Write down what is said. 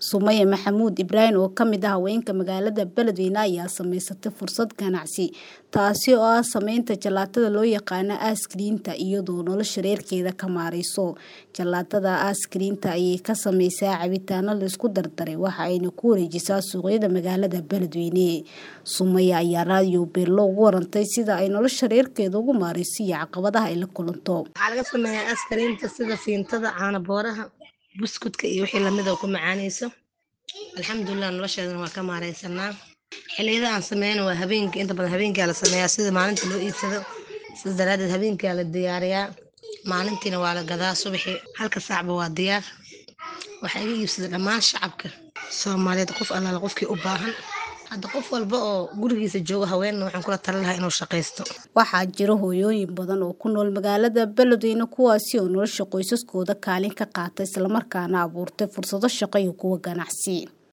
Sumaya Maxamuud Ibraahin oo ka mid ah haweenka magaalada Beledweyne ayaa samaysatay fursad ganacsi taasi oo ah samaynta jalaatada loo yaqaan aaskariinta iyadoo nolosha reerkeeda ka maarayso. Jalaatada aaskariinta ayay ka samaysaa cabitaano la isku dardaray waxa ayna ku wareejisaa suuqyada magaalada Beledweyne. Sumaya ayaa raadiyo Beelo uga warantay sida ay nolosha reerkeeda ugu maarayso iyo caqabadaha ay la kulanto. Waxaa laga sameeyaa aaskariinta sida fiintada, caano booraha, buskudka iyo wixii lamid ah oo ku macaanayso. Alxamdulilah nolosheedana waa ka maaraysanaa. Xilliyada aan sameyno waa habeenkii inta badan habeenkii la sameeyaa sida maalinta loo iibsado. Sidaas daraadeed habeenkii la diyaariyaa. Maalintiina waa la gadaa subaxii halka saacba waa diyaar. Waxaa iga iibsada dhammaan shacabka Soomaaliyeed qof allaala qofkii u baahan. Hadda qof walba oo gurigiisa jooga haweenna waxaan kula talin lahaa inuu shaqaysto. Waxaa jira hooyooyin badan oo ku nool magaalada Beledweyne kuwaasi oo nolosha qoysaskooda kaalin ka qaata isla markaana abuurtay fursado shaqo iyo kuwo ganacsi.